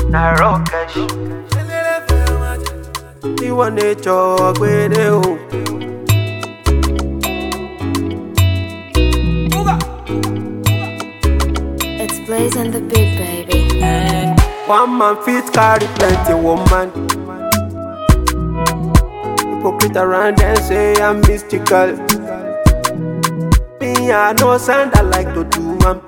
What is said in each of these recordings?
na rokesh. Ìwọ nature gbére o. It's Blaze and the Big Baby. One man fit carry plenty woman. Hypocrite around and say I'm mystical. Me, I know sand I like to do am.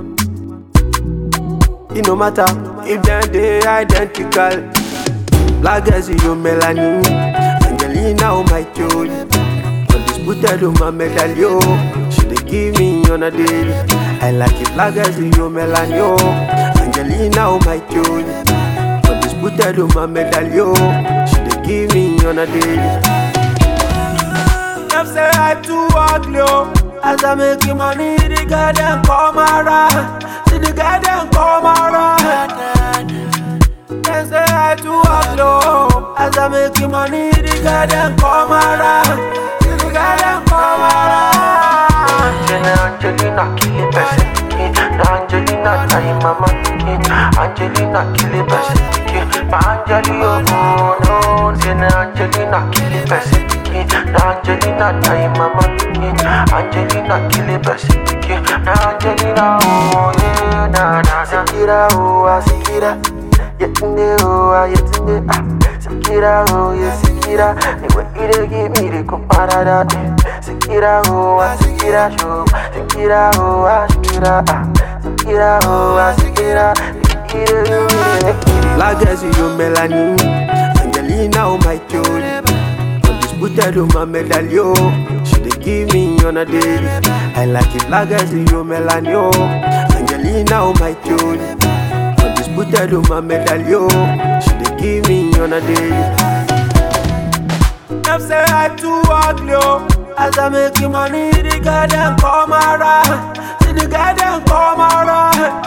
It no matter if them they identical. Black as you melanin, Angelina oh my joy. Undisputed oh my medallion. She dey give me on a daily. I like it black as you melanin. oh. Angelina oh my joy. Undisputed oh my medallion. She dey give me on a daily. Them say I too ugly, oh. As I make you money, the girl them come around. See the girl them come around. Them say I too ugly, oh. As I make you money, the girl them come around. See the girl them come around. Angelina, Angelina, kill it, person. Na Angelina, time mama. Angelina, kill it, person. Ma Angeli, oh no, say na Angelina, kill it, person. Na Angelina, time mama. Angelina, kill it, person. Na Angelina, oh yeah, na na. Sikira, oh, ah, Sikira. Yetunde, oh, ah, yetunde, ah. Sikira, oh, yeah, Sikira. The way you dey give me the comparada, eh. Sikira, oh, ah, Sikira, show. Sikira, oh, ah, Sikira, ah. Sikira, oh, ah, Sikira. The way you dey give me the Black as you melanin, Angelina oh my joy. Undisputed oh my medallion. She dey give me on a daily. I like it black as you melanin. oh. Angelina oh my joy. Undisputed oh my medallion. She dey give me on a daily. Them say I too ugly, oh. As I make you money, the girl them come around. See the girl them come around.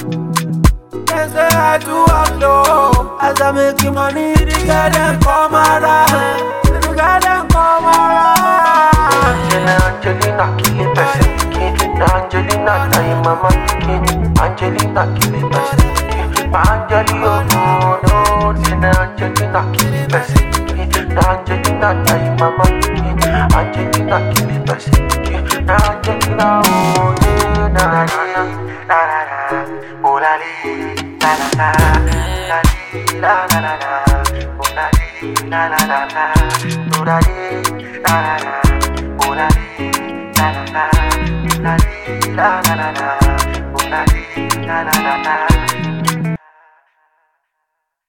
Them say I too ugly, oh. As I make you money, the girl them come around. See the girl them come around. Na Angelina, kill it, person. Na Angelina, time mama. Angelina, kill it, person. Ma Angeli, oh no, no. Say na Angelina, kill it, person. Na Angelina, time mama. Angelina, kill it, person. Na Angelina, oh yeah, na na na na na na. Oh la li, la la la, la li, la la la la. Oh la li, la la la la. Oh la li, la la la. Oh la li, la la la. La li, la la la la. Oh la li, la la la la.